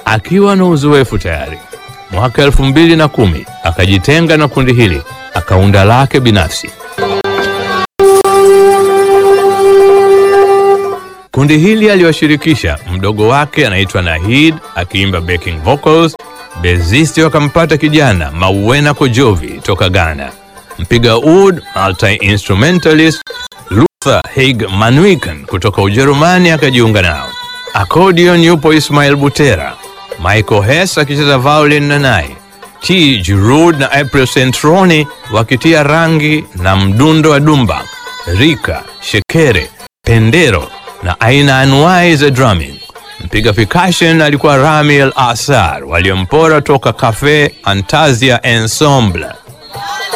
Akiwa na uzoefu tayari, mwaka elfu mbili na kumi akajitenga na kundi hili akaunda lake binafsi. Kundi hili aliwashirikisha mdogo wake anaitwa Nahid akiimba backing vocals. Bezisti wakampata kijana Mauwena Kojovi toka Ghana, mpiga oud multi-instrumentalist Luther Haig Manwiken kutoka Ujerumani akajiunga nao. Accordion yupo Ismail Butera, Michael Hess akicheza violin na naye T Giroud na April Centroni wakitia rangi na mdundo wa dumbak, rika, shekere, pendero na aina anuai za drumming. Mpiga percussion alikuwa Rami El Asar waliompora toka Cafe Antazia Ensemble.